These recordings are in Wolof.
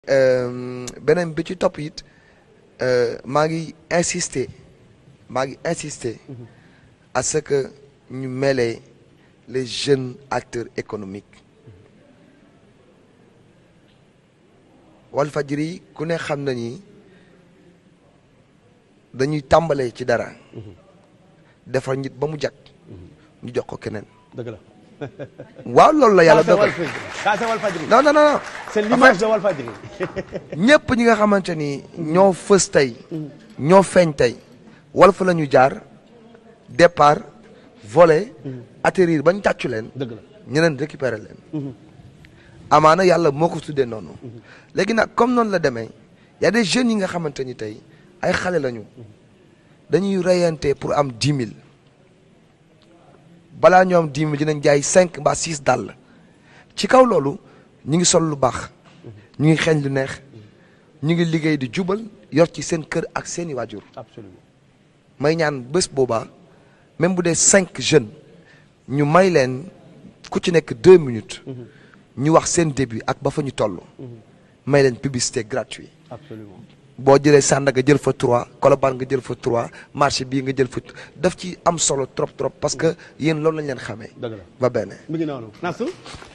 beneen bi ci topp it maa ngi insister maa ngi insister à ce que ñu mêler les jeunes acteurs économiques Walfadjri ku ne xam na ni dañuy tàmbalee ci dara defar nit ba mu jag ñu jox ko keneen dëgg la. waaw loolu la yàlla Ça, c'est dogal Walfadjri. Ça, c'est Walfadjri. non non non non C'est l'image de Walfadjri. ñëpp ñi nga xamante ni ñoo fës tey ñoo feeñ tey Walf la ñu jaar départ voler atterrir bañ tàccu leen dëgg la. ñeneen récupérer leen amaana yàlla moo ko tuddee noonu léegi nag comme noonu la demee y a des jeunes yi nga xamante ni tey ay xale lañu dañuy reyante pour am dix mille balaa ñoo am dix mille dinañ jaay cinq mbaa six dàll ci kaw loolu ñu ngi sol lu baax ñu ngi xeeñ lu neex ñu ngi liggéey di jubal yor ci seen kër ak seeni waajur Absolument. may ñaan bés boobaa même bu dee cinq jeunes ñu may leen ku ci nekk deux minutes ñu wax seen début ak ba fa ñu toll may leen publicité gratuite Absolument. boo jëlee Sandaga jël fa trois Colobane nga jël fa trois marché bii nga jël fa daf ci am solo trop trop parce que yéen loolu lañ leen xamee dëgg la. ba benn mi ngi noonu Nassou.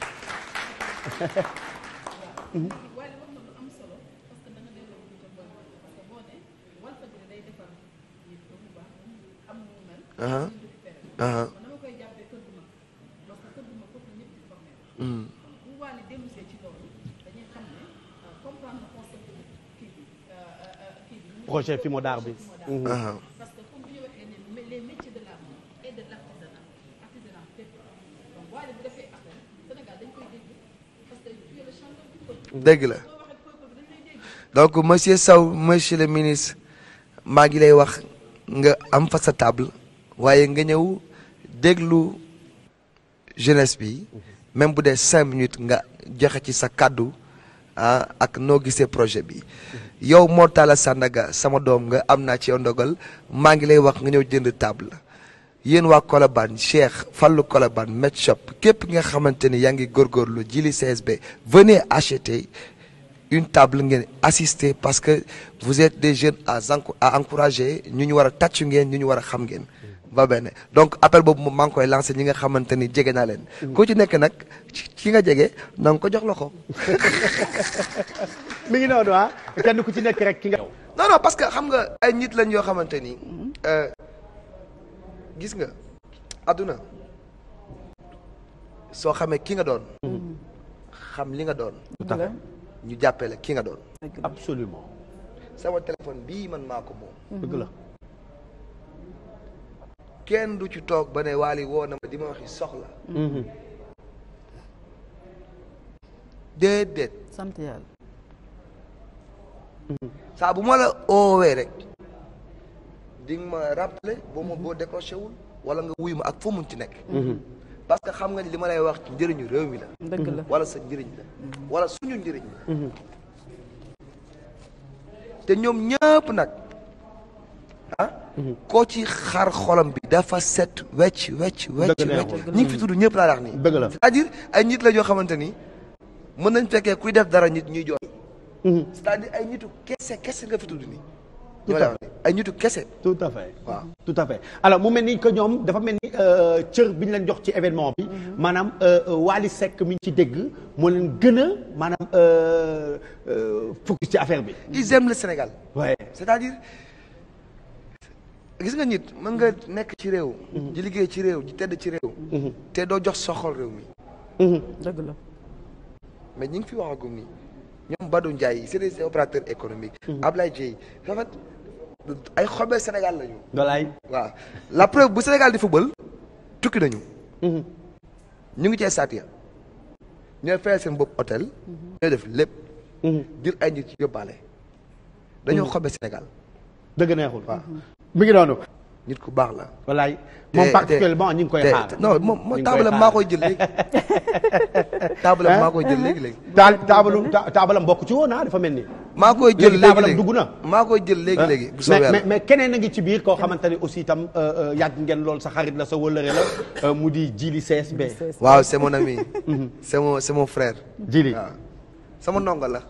aha aha projet fi mu daar bi. aha parce que comme bu ñu waxee ne les métiers de l'art et de l'artisanat artisanat fépp donc waaye bu defee appel Sénégal dañ koy dégg parce que tu es le chanteur du peuple dëgg la boo waxee peuple bi dañ lay dégg donc monsieur Sow monsieur le ministre maa ngi lay wax nga am fa sa table waaye nga ñëw déglu jeunesse bi même bu dee cinq minutes nga joxe ci sa kàddu ah ak noo gisee projet bi yow Mor Talla Sandaga sama doom nga am naa ci yow ndogal maa ngi lay wax nga ñëw jënd table yéen waa Colobane Cheikh Fallou Colobane Med Shop képp nga xamante ni yaa ngi góorgóorlu jili CSB venez acheter une table ngeen assister parce que vous êtes des jeunes à enco- à encourager ñu ñu war a tàccu ngeen ñu ñu war a xam ngeen ba benn donc appel boobu moom maa ngi koy lancé ñi nga xamante ni jege naa leen ku ci nekk nag ci ci nga jege na nga ko jox loxo mi ngi noonu ah kenn ku ci nekk rek ki nga. non non parce que xam nga ay nit lañ yoo xamante ni euh, gis nga àdduna soo xamee ki nga doon xam li nga doon tout à fait. ñu jàppee la ki nga doon absolument. sama téléphone bii man maa ko moom dëgg la. kenn du ci toog ba ne waali woo na ma di ma waxi soxla déedéet sant yàlla. saa bu ma la oowee rek di nga ma rappeler boo ma boo décroché wul wala nga wuy ma ak foo mun ci nekk parce que xam nga ni li ma lay wax ci njëriñu réew mi la dëgg la wala sa njëriñ la wala suñu njëriñ la te ñoom ñëpp nag ah koo ci xar xolam bi dafa set wecc wecc wecc Dëgg wecc neexul. ñi ngi fi tudd ñëpp laa wax nii dëgg la. c'est-à-dire ay nit la yoo xamante ni mën nañ fekkee kuy def dara nit ñuy jooy c'est-à-dire ay nitu kese kese nga fi tudd nii Tout ñoo à lay wax nii ay nitu kese tout à fait. waaw tout à fait alors mu mel ni que ñoom dafa mel ni euh, cër bi ñu leen jox ci événement bi. maanaam euh, euh, Wally Seck mi ñu ci dégg moo leen gën a maanaam euh, euh, focus ci affaire bi. ils aiment le Sénégal waaye. c'est-à-dire gis nga nit mën nga nekk ci réew di liggéey ci réew di tedd ci réew te doo jox soxol réew mi dëgg la. mais ñi ngi fi waxagum nii ñoom Badou Ndiaye c'est des opérateurs économiques Ablaye Dieye en fait ay xobee Sénégal la ñu walaay. waaw la preuve bu Sénégal di football tukki nañu ñu ngi ci stade ya ñooy fayal seen bopp hôtel ñooy def lépp jël ay nit ci yóbbaale dañoo xobee Sénégal dëgg neexul. waaw mi ngi noonu. nit ku baax la walaay. te- moom te- particulièrement ñu ngi koy te- xaar. non moom ñu moom ngi taabalam xaar. maa koy jël léegi taabalam maa koy jël léegi léegi taal taabalu ta- taabalam bokk ci woon ah dafa mel ni. maa koy jël Léegi léegi taabalam léegi dugg na. maa koy jël léegi léegi bu mais soobee mais yàlla mais keneen a ngi ci biir koo xamante ne aussi itam euh, euh, yàgg ngeen lool sa xarit la sa wëllëre la euh, mu di Jili CSB. waaw c'est mon ami c'est mon c'est mon frère Jili waaw sama ndongo la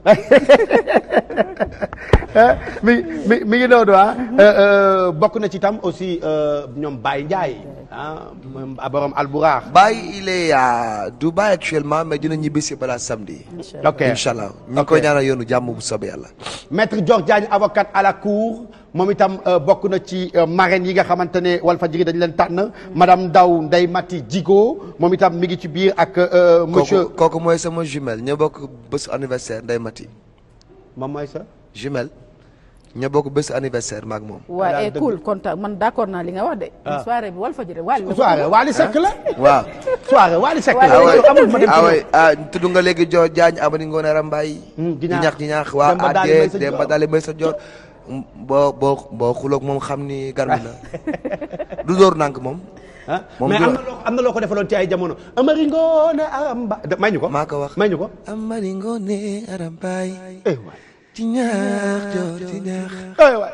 mi mi mi ngi noonu ah. bokk na ci tam aussi euh, ñoom Baye Ndiaye ah moom borom Alburaax. Baye il est à Dubaï actuellement mais dina ñibbisi balaa samedi ok incha allah ñu ngi Ok. koy ñaanal yoonu jàmm bu soobee yàlla maître Dior Diagne avocat à la cour moom itam euh, bokk na ci euh, marraines yi nga xamante ne Walfadjri dañ leen tànn madame Ndaw Ndeye Mati Djigo moom itam mi ngi ci biir ak euh, monsieur. kooku kooku mooy sama jumelle ñoo bokk bésu anniversaire Ndeye Mati moom mooy ça. jumelle ñoo bokk bésu anniversaire maag moom waa daal eh dëgg. cool kontaan man d'accord naa li nga wax de. Ah. soirée bi Walfadjri Wally la ko soirée tudd. Wally Seck la. waaw soirée Wally Seck Wally la. ah Seck ouais amul ma dem ci ah ñoom. ouais ah tudd nga léegi Dior Diagne Amady Ngoné Rambaye Hmm, di Jiñaax. ñaax di ñaax waa Demba Daali Adé Maysa Demba Dior. Daali Maysa Dior boo boo boo xuloog moom xam ni garmi la du dóor nànk moom ah Moom mais du- am na loo am na loo ko defaloon ci ay jamono Amari Ngoone Aramba may ñu ko. maa ko wax may ñu ko. Amady Ngoné Rambaye eh waay. di ñaax Dior di ñaax ay waay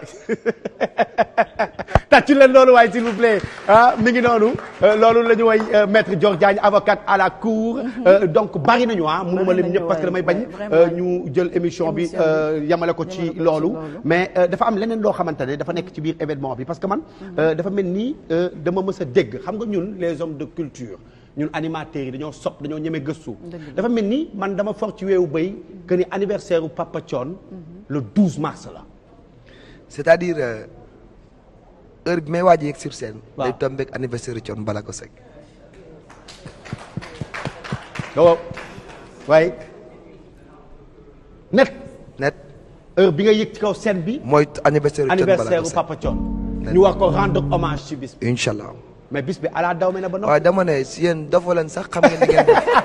tàccu leen loolu waay s'il vous plaît ah mi ngi noonu euh, loolu la ñu woy euh, maître Dior Diagne avocate à la cour euh, donc bari nañu ah mënuma lim nañu, ñëpp parce que damay waay, bañ vraiment. euh, ñu jël émission bi Émission bi. euh, yamale ko ci Yamale ko ci loolu loolu. mais euh, dafa am leneen loo xamante ne dafa nekk ci biir événement bi parce que man euh, dafa mel ni euh, dama mës a dégg xam nga ñun les hommes de culture ñun animateurs yi dañoo sopp dañoo ñeme gëstu dafa mel ni man dama for ci weewu béy que ni anniversaire u Papa Thione le 12 mars la c'est-à-dire euh, heure bi may waaj a yegg sur scène Waaw. day tombeek anniversaire Thione Ballago Seck waaw waaye net net heure bi nga yëg ci kaw scène bi mooy anniversaire Thione anniversaire Ballago u Seck Papa Thione ñu war ko rendre hommage ci bis bi incha allah mais bis bi ala daw me na ba noppi waaye dama ne si yéen dafa leen sax xam ngeen ni ngeen def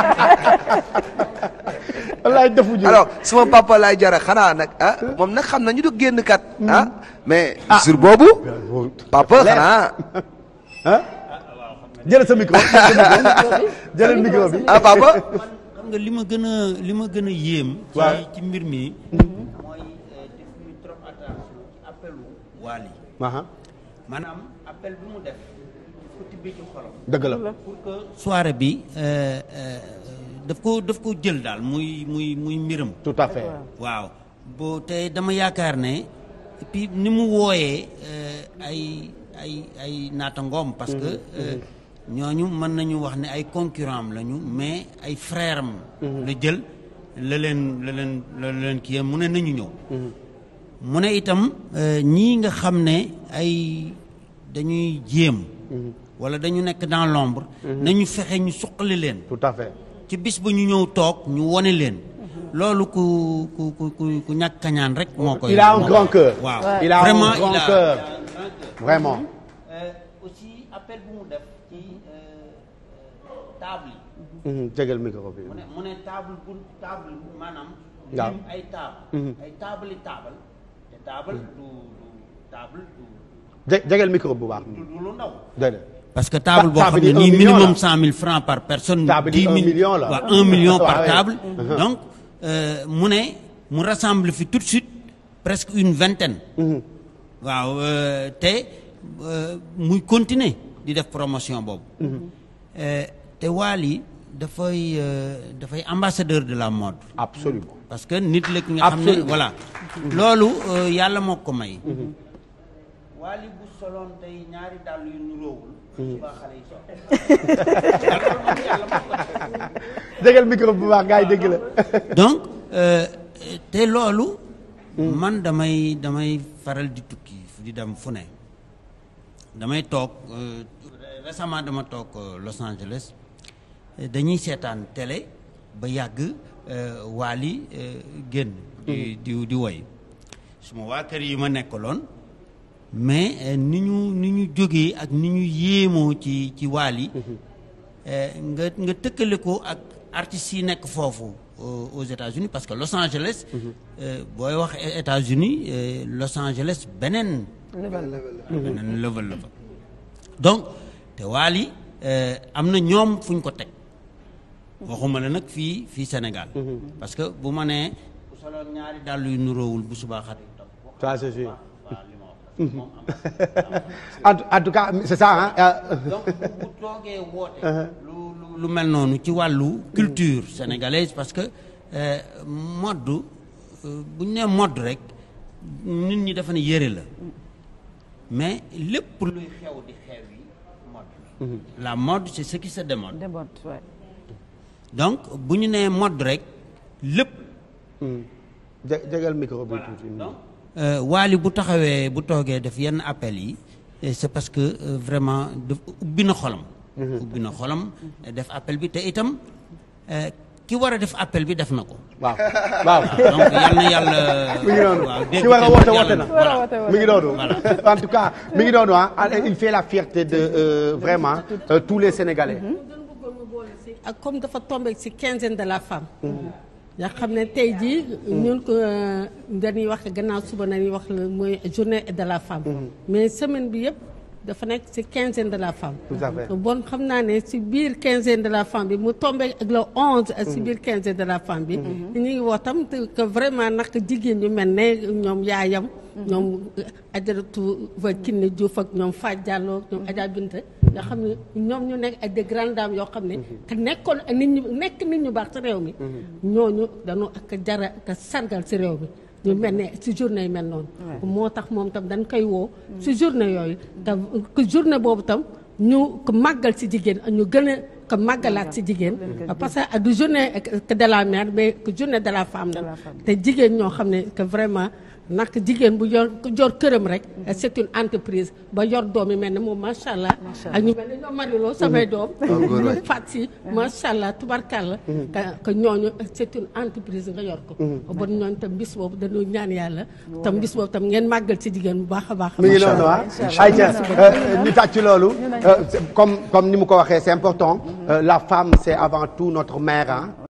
wallaay defu ñu alors suma papa laay jara xanaa nag ah moom nag xam na ñu du génn kat ah mais sur boobu papa Leer. xanaa ah jëlal sa micro jëlal micro bi ah papa xam nga li ma gën a li ma gën a yéem. Waaw. ci ci mbir mi. mooy def ñu trop attention ci appelu Wally aha maanaam appel bi mu def daf ko tibbee ci xolam. dëgg la pour que soirée bi euh, euh, daf ko daf ko jël daal muy muy muy mbiram. tout à fait waaw boo te dama yaakaar ne et puis ni mu wooyee euh, ay ay ay naatangoom parce que euh, ñooñu mën nañu wax ne ay concurrent am lañu mais ay frère am la jël la leen la leen la leen kii mu ne nañu ñëw mu ne itam euh, ñii nga xam ne ay dañuy jéem wala dañu nekk dans l'ombre nañu fexe ñu suqali leen tout à fait ci bis ba ñu ñëw toog ñu wone leen loolu ku ku ku ku ku ñàkk kañaan rek moo koy il a un moo grand koy- cœur waaw il a vraiment un grand il a- cœur il a un grand cœur. vraiment aussi appel bu mu def ci table yi Mhm, jégal micro bi mu ne mu ne table bu table bu maanaam Waaw. lim ay table ay table yi table te table du du table du Jé- jégal micro bu baax du du lu ndaw déedéet parce que table boo table xam ne yi un nii million minimum la. cent mille francs par personne. Table yi dix un mille- million la. waaw un million Ah par ouais. table. Mhm. donc euh, mu ne mu rassemble fi tout de suite presque une vingtaine. waaw euh, te euh, muy continuer di def promotion boobu. Euh, te Wally dafay euh, dafay ambassadeur de la mode. absolument parce que nit la ki nga xam ne Absolument. voilà. loolu euh, yàlla moo ko may. Wally bu soloon tey ñaari dàll yu nuróowul. suba xale yi sol. loolu moom yàlla moo ko def. jégal micro bu baax gars yi dégg la donc euh, te loolu. man damay damay faral di tukki di dem fu ne. damay toog euh, récemment dama toog euh, Los Angeles euh, dañuy seetaan télé ba yàgg euh, Wally euh, génn. di di di woy suma waa kër yi ma nekkaloon mais euh, ni ñu ni ñu jógee ak ni ñu yéemoo ci ci Wally euh, nga nga tëkkale ko ak artistes yi nekk foofu aux aux États-Unis parce que Los Angeles. euh, booy wax États-Unis euh, Los Angeles beneen. beneen level la fa donc te Wally euh, am na ñoom fu ñu ko teg waxuma la nag fii fii Sénégal. parce que bu ma nee bu soloon ñaari dàll yu nuróowul bu subaa xat ça c'est sûr waaw li ma wax moom am en tout- en tout cas c'est ça hein euh, donc bu bu toogee woote lu lu lu mel noonu ci wàllu culture sénégalaise parce que euh, modd euh, bu ñu nee modd rek nit ñi dafa ne yëre la mais lépp luy xew di xew yi modd la la mode c'est ce qui se démode Démode, ouais. donc bu ñu nee modd rek lépp jé- jégal micro bi tuuti. Waly bu taxawee bu toogee def yenn appel yi et c'est parce que euh, vraiment daf ubbi na xolam ubbi na xolam def appel bi te itam euh, ki war a def appel bi def na ko waaw waaw. donc yal na yàlla mi ngi noonu waaw dégg ki war a te woote yàlla woote na War a woote woote mi ngi noonu en tout cas mi ngi noonu ah il fait la fierté de euh, vraiment euh, tous les Sénégalais. dañu bëggoon mu boole si ak comme dafa tombé si quinzaine de la femme. nga xam ne tey jii. ñun ko dañuy wax gannaaw suba nañuy wax la mooy journée de la femme. mais semaine bi yëpp dafa nekk si quinzaine de la femme. Tout à fait. bon xam naa ne si biir quinzaine de la femme bi mu tombé ak le onze. si biir quinzaine de la femme bi. ñu ngi wax tam te que vraiment nag jigéen ñu mel ne ñoom yaayam. ñoom ajaratu va Kiné Diouf ak ñoom Fatou Diallo ak ñoom Adja Binta nga xam ne ñoom ñu nekk ay des grandes dames yoo xam ne te nekkoon ak nit ñu nekk nit ñu baax ci réew mi ñooñu dañu ak jara ak sargal ci réew mi ñu mel ne ci journée yi mel noonu moo tax moom tam dañ koy woo ci journée yooyu te que journée boobu tam ñu ko màggal ci jigéen ñu gën a ko màggalaat ci jigéen parce que du journée que de la mère mais que journée de la femme la te jigéen ñoo xam ne que vraiment nag jigéen bu yor jor këram rek c'est une entreprise ba yor doom yi mel ne moom macha allah ak ñu mel ne ñoom mariloo samay doom góor waay. ñu fat si macha allah tubarkalla que que ñooñu c'est une entreprise nga yor ko bon ñooñu tam bis boobu dañu ñaan yàlla tam bis boobu tam ngeen màggal ci jigéen bu baax a baax a mi ngi baax. noonu ah Inch'Allah. ayca ñu tàcc loolu euh, c'est- comme comme ni mu ko waxee c'est important euh, la femme c'est avant tout notre mère ah